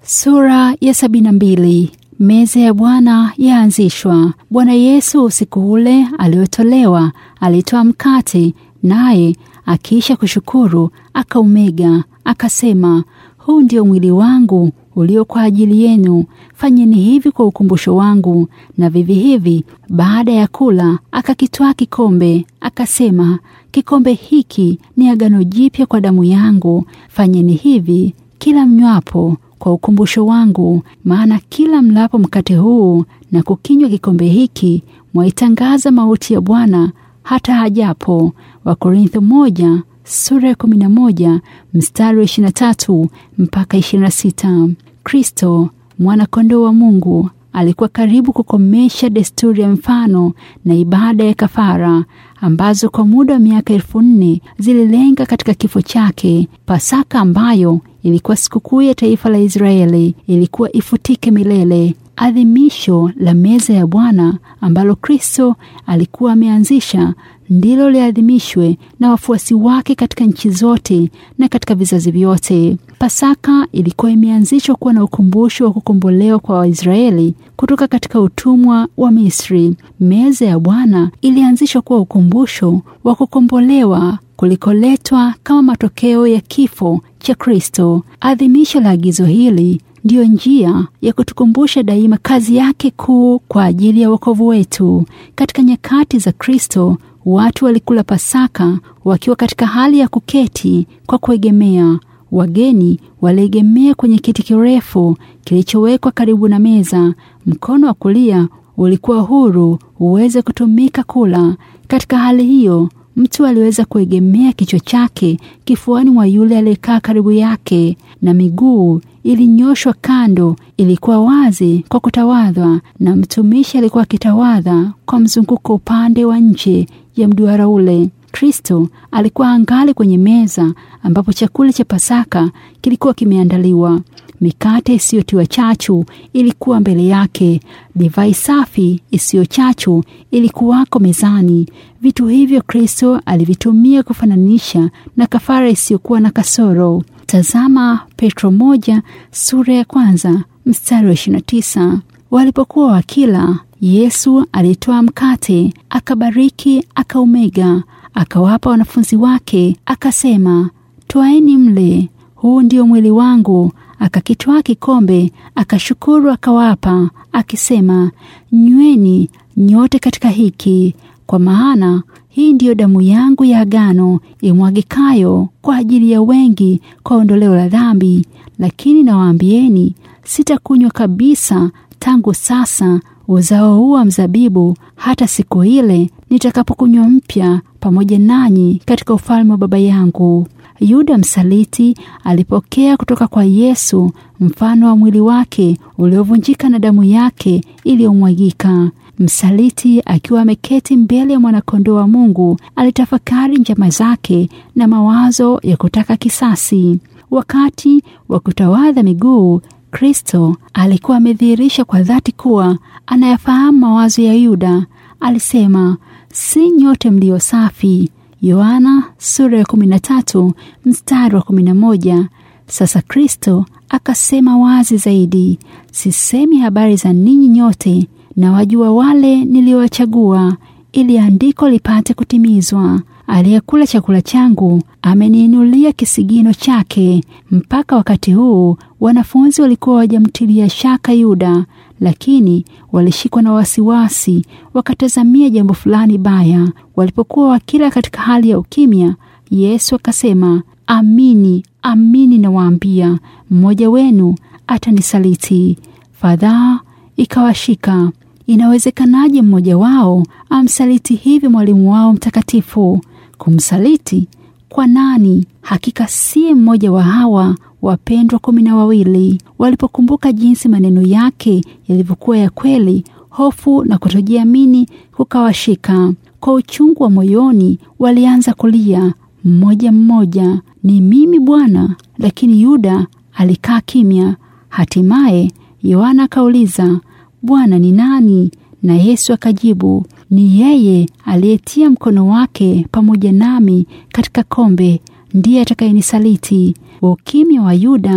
Sura ya sabini na mbili. Meza ya Bwana yaanzishwa. Bwana Yesu usiku ule aliotolewa alitoa mkate, naye akiisha kushukuru akaumega, akasema, huu ndio mwili wangu ulio kwa ajili yenu, fanyeni hivi kwa ukumbusho wangu. Na vivi hivi baada ya kula akakitwaa kikombe, akasema, kikombe hiki ni agano jipya kwa damu yangu, fanyeni hivi kila mnywapo kwa ukumbusho wangu. Maana kila mlapo mkate huu na kukinywa kikombe hiki mwaitangaza mauti ya Bwana hata hajapo. Wakorintho moja sura ya kumi na moja mstari wa ishirini na tatu mpaka ishirini na sita. Kristo mwana-kondoo wa Mungu alikuwa karibu kukomesha desturi ya mfano na ibada ya kafara ambazo kwa muda wa miaka elfu nne zililenga katika kifo chake. Pasaka ambayo ilikuwa sikukuu ya taifa la Israeli ilikuwa ifutike milele. Adhimisho la meza ya Bwana ambalo Kristo alikuwa ameanzisha ndilo liadhimishwe na wafuasi wake katika nchi zote na katika vizazi vyote. Pasaka ilikuwa imeanzishwa kuwa na ukumbusho wa kukombolewa kwa Waisraeli kutoka katika utumwa wa Misri. Meza ya Bwana ilianzishwa kuwa ukumbusho wa kukombolewa kulikoletwa kama matokeo ya kifo cha Kristo. Adhimisho la agizo hili ndiyo njia ya kutukumbusha daima kazi yake kuu kwa ajili ya wokovu wetu. Katika nyakati za Kristo, watu walikula Pasaka wakiwa katika hali ya kuketi kwa kuegemea. Wageni waliegemea kwenye kiti kirefu kilichowekwa karibu na meza. Mkono wa kulia ulikuwa huru uweze kutumika kula. Katika hali hiyo mtu aliweza kuegemea kichwa chake kifuani mwa yule aliyekaa karibu yake, na miguu ilinyoshwa kando, ilikuwa wazi kwa kutawadhwa, na mtumishi alikuwa akitawadha kwa mzunguko upande wa nje ya mduara ule. Kristo alikuwa angali kwenye meza ambapo chakula cha Pasaka kilikuwa kimeandaliwa. Mikate isiyotiwa chachu ilikuwa mbele yake. Divai safi isiyo chachu ilikuwako mezani. Vitu hivyo Kristo alivitumia kufananisha na kafara isiyokuwa na kasoro. Tazama Petro moja sura ya kwanza mstari wa 29. Walipokuwa wakila, Yesu alitoa mkate, akabariki, akaumega, akawapa wanafunzi wake, akasema, twaeni mle, huu ndio mwili wangu akakitwaa kikombe akashukuru, akawapa akisema, nyweni nyote katika hiki, kwa maana hii ndiyo damu yangu ya agano imwagikayo kwa ajili ya wengi kwa ondoleo la dhambi. Lakini nawaambieni, sitakunywa kabisa tangu sasa uzao huu wa mzabibu hata siku ile nitakapokunywa mpya pamoja nanyi katika ufalme wa Baba yangu. Yuda msaliti alipokea kutoka kwa Yesu mfano wa mwili wake uliovunjika na damu yake iliyomwagika. Msaliti akiwa ameketi mbele ya mwanakondoo wa Mungu alitafakari njama zake na mawazo ya kutaka kisasi. Wakati wa kutawadha miguu, Kristo alikuwa amedhihirisha kwa dhati kuwa anayafahamu mawazo ya Yuda. Alisema, si nyote mlio safi Yohana sura ya 13 mstari wa 11. Sasa Kristo akasema wazi zaidi, sisemi habari za ninyi nyote, na wajua wale niliowachagua, ili andiko lipate kutimizwa, aliyekula chakula changu ameniinulia kisigino chake. Mpaka wakati huu wanafunzi walikuwa wajamtilia shaka Yuda, lakini walishikwa na wasiwasi, wakatazamia jambo fulani baya. Walipokuwa wakila katika hali ya ukimya, Yesu akasema, amini amini nawaambia, mmoja wenu atanisaliti. Fadhaa ikawashika. Inawezekanaje mmoja wao amsaliti hivi mwalimu wao mtakatifu? Kumsaliti kwa nani? Hakika si mmoja wa hawa wapendwa kumi na wawili. Walipokumbuka jinsi maneno yake yalivyokuwa ya kweli, hofu na kutojiamini kukawashika. Kwa uchungu wa moyoni, walianza kulia mmoja mmoja, ni mimi Bwana. Lakini Yuda alikaa kimya. Hatimaye Yohana akauliza, Bwana ni nani? Na Yesu akajibu, ni yeye aliyetia mkono wake pamoja nami katika kombe, ndiye atakayenisaliti. Ukimya wa Yuda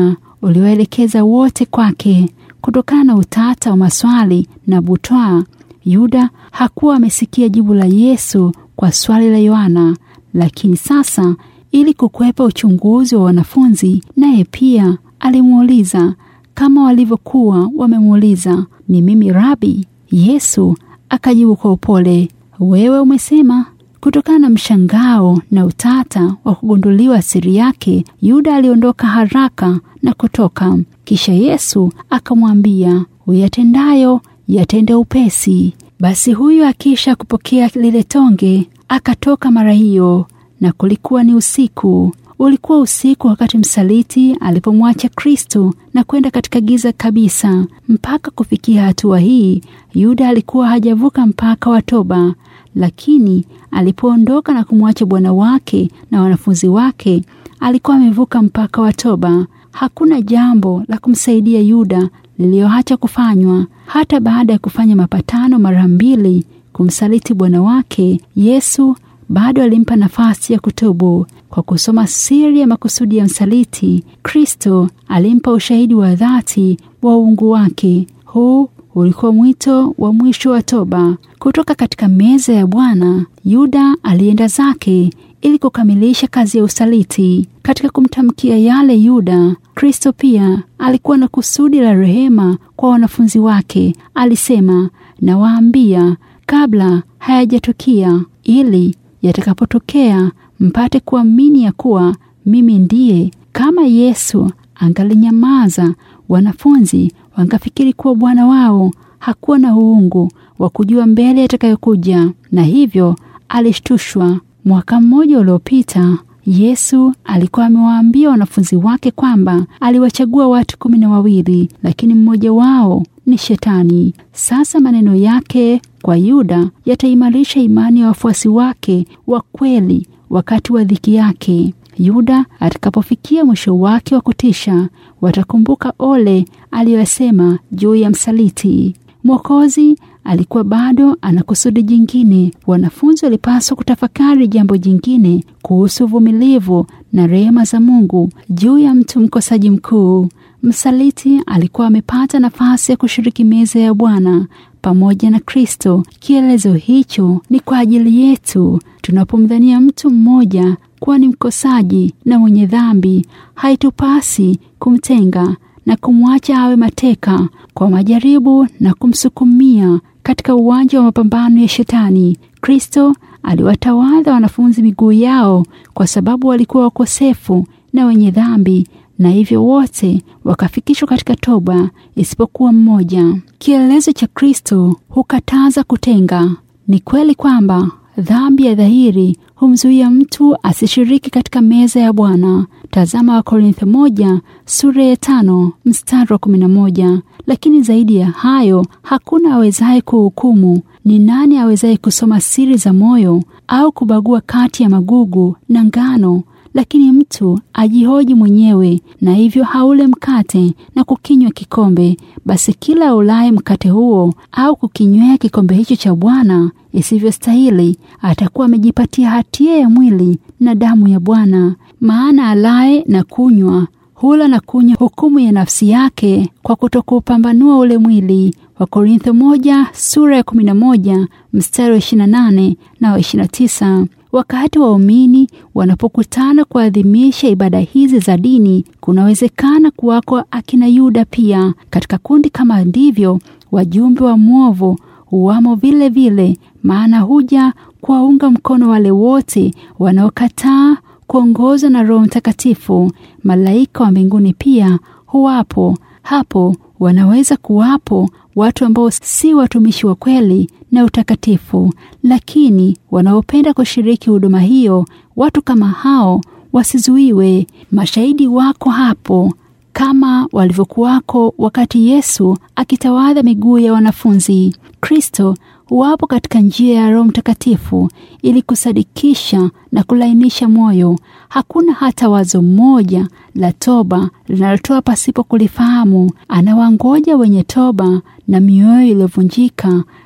ulioelekeza wote kwake. Kutokana na utata wa maswali na butwaa, Yuda hakuwa amesikia jibu la Yesu kwa swali la Yohana, lakini sasa, ili kukwepa uchunguzi wa wanafunzi, naye pia alimuuliza kama walivyokuwa wamemuuliza, ni mimi Rabi? Yesu akajibu kwa upole, wewe umesema. Kutokana na mshangao na utata wa kugunduliwa siri yake, Yuda aliondoka haraka na kutoka. Kisha Yesu akamwambia, uyatendayo yatende upesi. Basi huyu akisha kupokea lile tonge akatoka mara hiyo, na kulikuwa ni usiku. Ulikuwa usiku wakati msaliti alipomwacha Kristo na kwenda katika giza kabisa. Mpaka kufikia hatua hii, Yuda alikuwa hajavuka mpaka wa toba, lakini alipoondoka na kumwacha Bwana wake na wanafunzi wake, alikuwa amevuka mpaka wa toba. Hakuna jambo la kumsaidia Yuda liliyoacha kufanywa. Hata baada ya kufanya mapatano mara mbili kumsaliti Bwana wake, Yesu bado alimpa nafasi ya kutubu. Kwa kusoma siri ya makusudi ya msaliti, Kristo alimpa ushahidi wa dhati wa uungu wake. Huu ulikuwa mwito wa mwisho wa toba. Kutoka katika meza ya Bwana, Yuda alienda zake ili kukamilisha kazi ya usaliti. Katika kumtamkia yale Yuda, Kristo pia alikuwa na kusudi la rehema kwa wanafunzi wake. Alisema, nawaambia kabla hayajatukia, ili yatakapotokea mpate kuamini ya kuwa mimi ndiye. Kama Yesu angalinyamaza, wanafunzi wangafikiri kuwa Bwana wao hakuwa na uungu wa kujua mbele yatakayokuja, na hivyo alishtushwa. Mwaka mmoja uliopita Yesu alikuwa amewaambia wanafunzi wake kwamba aliwachagua watu kumi na wawili, lakini mmoja wao ni Shetani. Sasa maneno yake kwa Yuda yataimarisha imani ya wafuasi wake wa kweli wakati wa dhiki yake. Yuda atakapofikia mwisho wake wa kutisha, watakumbuka ole aliyosema juu ya msaliti. Mwokozi alikuwa bado ana kusudi jingine. Wanafunzi walipaswa kutafakari jambo jingine kuhusu uvumilivu na rehema za Mungu juu ya mtu mkosaji mkuu. Msaliti alikuwa amepata nafasi ya kushiriki meza ya Bwana pamoja na Kristo. Kielezo hicho ni kwa ajili yetu. Tunapomdhania mtu mmoja kuwa ni mkosaji na mwenye dhambi, haitupasi kumtenga na kumwacha awe mateka kwa majaribu na kumsukumia katika uwanja wa mapambano ya Shetani. Kristo aliwatawadha wanafunzi miguu yao kwa sababu walikuwa wakosefu na wenye dhambi, na hivyo wote wakafikishwa katika toba isipokuwa mmoja. Kielelezo cha Kristo hukataza kutenga. Ni kweli kwamba dhambi ya dhahiri humzuia mtu asishiriki katika meza ya Bwana. Tazama Wakorintho moja sura ya tano mstari wa kumi na moja. Lakini zaidi ya hayo hakuna awezaye kuhukumu. Ni nani awezaye kusoma siri za moyo au kubagua kati ya magugu na ngano? Lakini mtu ajihoji mwenyewe, na hivyo haule mkate na kukinywa kikombe. Basi kila aulaye mkate huo au kukinywea kikombe hicho cha Bwana isivyostahili, atakuwa amejipatia hatia ya mwili na damu ya Bwana. Maana alaye na kunywa hula na kunywa hukumu ya nafsi yake kwa kutokupambanua ule mwili. Wakorintho moja sura ya kumi na moja mstari wa ishirini na nane na wa ishirini na tisa. Wakati waumini wanapokutana kuadhimisha ibada hizi za dini, kunawezekana kuwako akina Yuda pia katika kundi. Kama ndivyo wajumbe wa mwovu huwamo vile vile, maana huja kuwaunga mkono wale wote wanaokataa kuongozwa na Roho Mtakatifu. Malaika wa mbinguni pia huwapo hapo. Wanaweza kuwapo watu ambao si watumishi wa kweli na utakatifu, lakini wanaopenda kushiriki huduma hiyo. Watu kama hao wasizuiwe. Mashahidi wako hapo kama walivyokuwako wakati Yesu akitawadha miguu ya wanafunzi. Kristo huwapo katika njia ya Roho Mtakatifu ili kusadikisha na kulainisha moyo. Hakuna hata wazo moja la toba linalotoa pasipo kulifahamu. Anawangoja wenye toba na mioyo iliyovunjika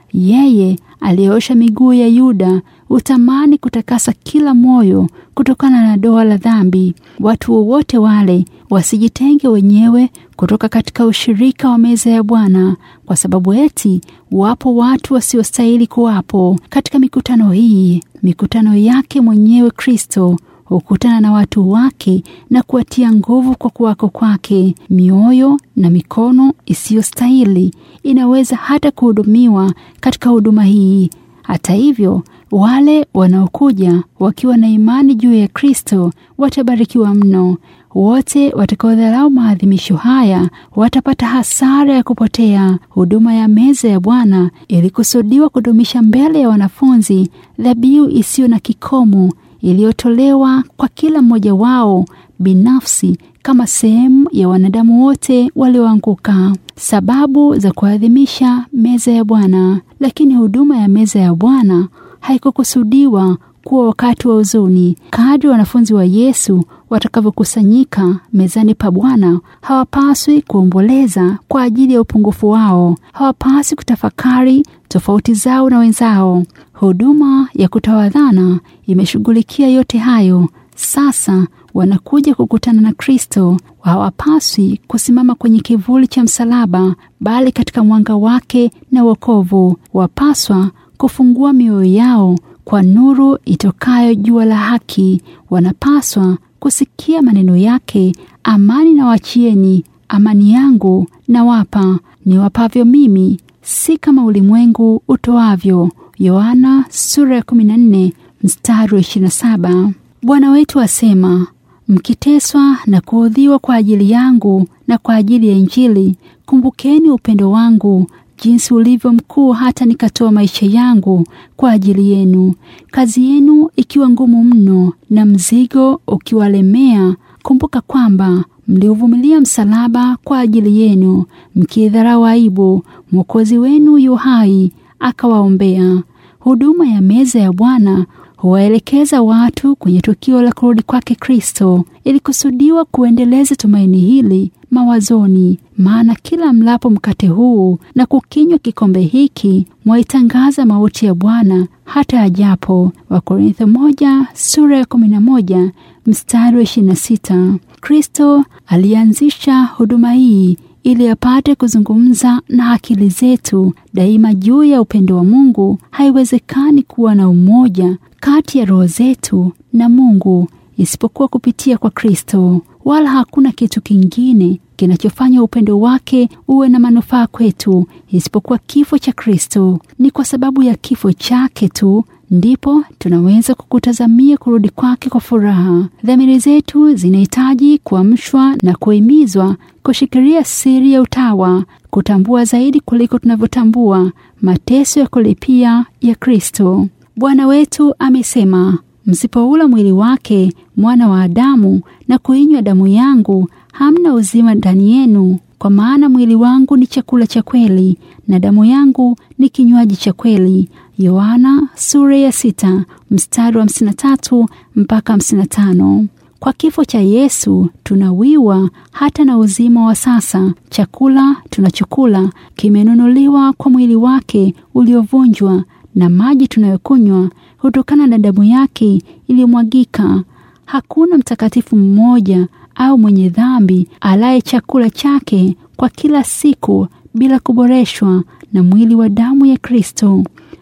Yeye aliyeosha miguu ya Yuda utamani kutakasa kila moyo kutokana na doa la dhambi. Watu wowote wale wasijitenge wenyewe kutoka katika ushirika wa meza ya Bwana, kwa sababu eti wapo watu wasiostahili kuwapo katika mikutano hii. Mikutano yake mwenyewe Kristo hukutana na watu wake na kuwatia nguvu kwa kuwako kwake. Mioyo na mikono isiyostahili inaweza hata kuhudumiwa katika huduma hii. Hata hivyo, wale wanaokuja wakiwa na imani juu ya Kristo watabarikiwa mno. Wote watakaodharau maadhimisho haya watapata hasara ya kupotea. Huduma ya meza ya Bwana ilikusudiwa kudumisha mbele ya wanafunzi dhabihu isiyo na kikomo iliyotolewa kwa kila mmoja wao binafsi kama sehemu ya wanadamu wote walioanguka. Sababu za kuadhimisha meza ya Bwana. Lakini huduma ya meza ya Bwana haikukusudiwa kuwa wakati wa huzuni. Kadri wanafunzi wa Yesu watakavyokusanyika mezani pa Bwana, hawapaswi kuomboleza kwa ajili ya upungufu wao. Hawapaswi kutafakari tofauti zao na wenzao. Huduma ya kutawadhana imeshughulikia yote hayo. Sasa wanakuja kukutana na Kristo. Hawapaswi kusimama kwenye kivuli cha msalaba, bali katika mwanga wake na wokovu. Wapaswa kufungua mioyo yao kwa nuru itokayo jua la haki. Wanapaswa kusikia maneno yake, amani na wachieni, amani yangu na wapa ni wapavyo mimi, si kama ulimwengu utoavyo. Yohana sura ya 14 mstari wa 27. Bwana wetu asema, mkiteswa na kuudhiwa kwa ajili yangu na kwa ajili ya Injili, kumbukeni upendo wangu jinsi ulivyo mkuu hata nikatoa maisha yangu kwa ajili yenu. Kazi yenu ikiwa ngumu mno na mzigo ukiwalemea, kumbuka kwamba mliuvumilia msalaba kwa ajili yenu, mkidharau aibu, Mwokozi wenu yu hai akawaombea. Huduma ya meza ya Bwana huwaelekeza watu kwenye tukio la kurudi kwake Kristo. Ilikusudiwa kuendeleza tumaini hili mawazoni, maana kila mlapo mkate huu na kukinywa kikombe hiki mwaitangaza mauti ya Bwana hata ajapo. Wakorintho moja sura ya kumi na moja mstari wa ishirini na sita. Kristo alianzisha huduma hii ili apate kuzungumza na akili zetu daima juu ya upendo wa Mungu. Haiwezekani kuwa na umoja kati ya roho zetu na Mungu isipokuwa kupitia kwa Kristo, wala hakuna kitu kingine kinachofanya upendo wake uwe na manufaa kwetu isipokuwa kifo cha Kristo. Ni kwa sababu ya kifo chake tu ndipo tunaweza kukutazamia kurudi kwake kwa furaha. Dhamiri zetu zinahitaji kuamshwa na kuhimizwa kushikilia siri ya utawa, kutambua zaidi kuliko tunavyotambua mateso ya kulipia ya Kristo. Bwana wetu amesema, msipoula mwili wake mwana wa Adamu na kuinywa damu yangu, hamna uzima ndani yenu. Kwa maana mwili wangu ni chakula cha kweli na damu yangu ni kinywaji cha kweli. Yohana sura ya sita mstari wa hamsini na tatu mpaka hamsini na tano. Kwa kifo cha Yesu tunawiwa hata na uzima wa sasa. Chakula tunachokula kimenunuliwa kwa mwili wake uliovunjwa, na maji tunayokunywa hutokana na damu yake iliyomwagika. Hakuna mtakatifu mmoja au mwenye dhambi alaye chakula chake kwa kila siku bila kuboreshwa na mwili wa damu ya Kristo.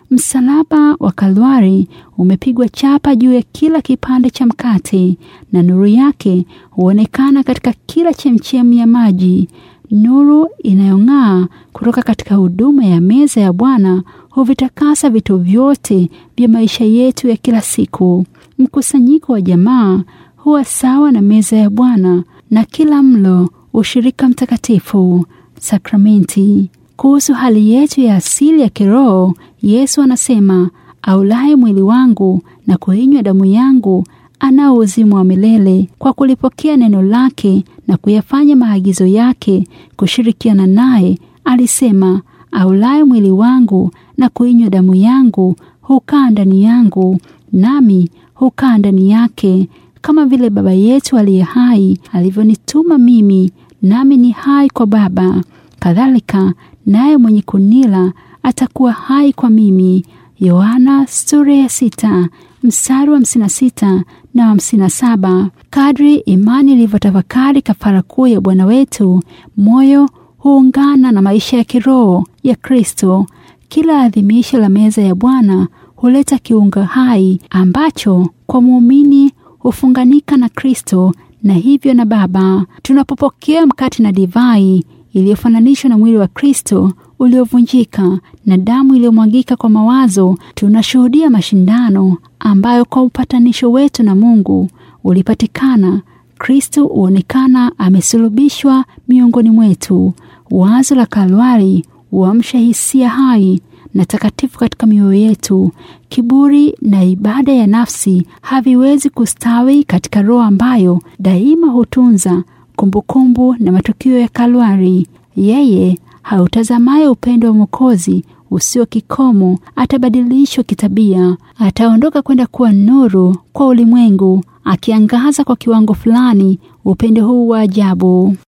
Msalaba wa Kalvari umepigwa chapa juu ya kila kipande cha mkate, na nuru yake huonekana katika kila chemchemu ya maji. Nuru inayong'aa kutoka katika huduma ya meza ya Bwana huvitakasa vitu vyote vya maisha yetu ya kila siku. Mkusanyiko wa jamaa huwa sawa na meza ya Bwana, na kila mlo ushirika mtakatifu, sakramenti. Kuhusu hali yetu ya asili ya kiroho, Yesu anasema, aulaye mwili wangu na kuinywa damu yangu anao uzima wa milele, kwa kulipokea neno lake na kuyafanya maagizo yake, kushirikiana naye. Alisema, aulaye mwili wangu na kuinywa damu yangu hukaa ndani yangu, nami hukaa ndani yake, kama vile Baba yetu aliye hai alivyonituma mimi, nami ni hai kwa Baba, kadhalika naye mwenye kunila atakuwa hai kwa mimi. Yohana sura ya sita mstari wa hamsini na sita na hamsini na saba. Kadri imani ilivyotafakari kafara kuu ya Bwana wetu, moyo huungana na maisha ya kiroho ya Kristo. Kila adhimisho la meza ya Bwana huleta kiunga hai ambacho kwa muumini hufunganika na Kristo na hivyo na Baba. Tunapopokea mkate na divai iliyofananishwa na mwili wa Kristo uliovunjika na damu iliyomwagika kwa mawazo, tunashuhudia mashindano ambayo kwa upatanisho wetu na Mungu ulipatikana. Kristo huonekana amesulubishwa miongoni mwetu. Wazo la Kalvari huamsha hisia hai na takatifu katika mioyo yetu. Kiburi na ibada ya nafsi haviwezi kustawi katika roho ambayo daima hutunza kumbukumbu na matukio ya Kalvari. Yeye hautazamaye upendo wa Mwokozi usio kikomo atabadilishwa kitabia, ataondoka kwenda kuwa nuru kwa ulimwengu, akiangaza kwa kiwango fulani upendo huu wa ajabu.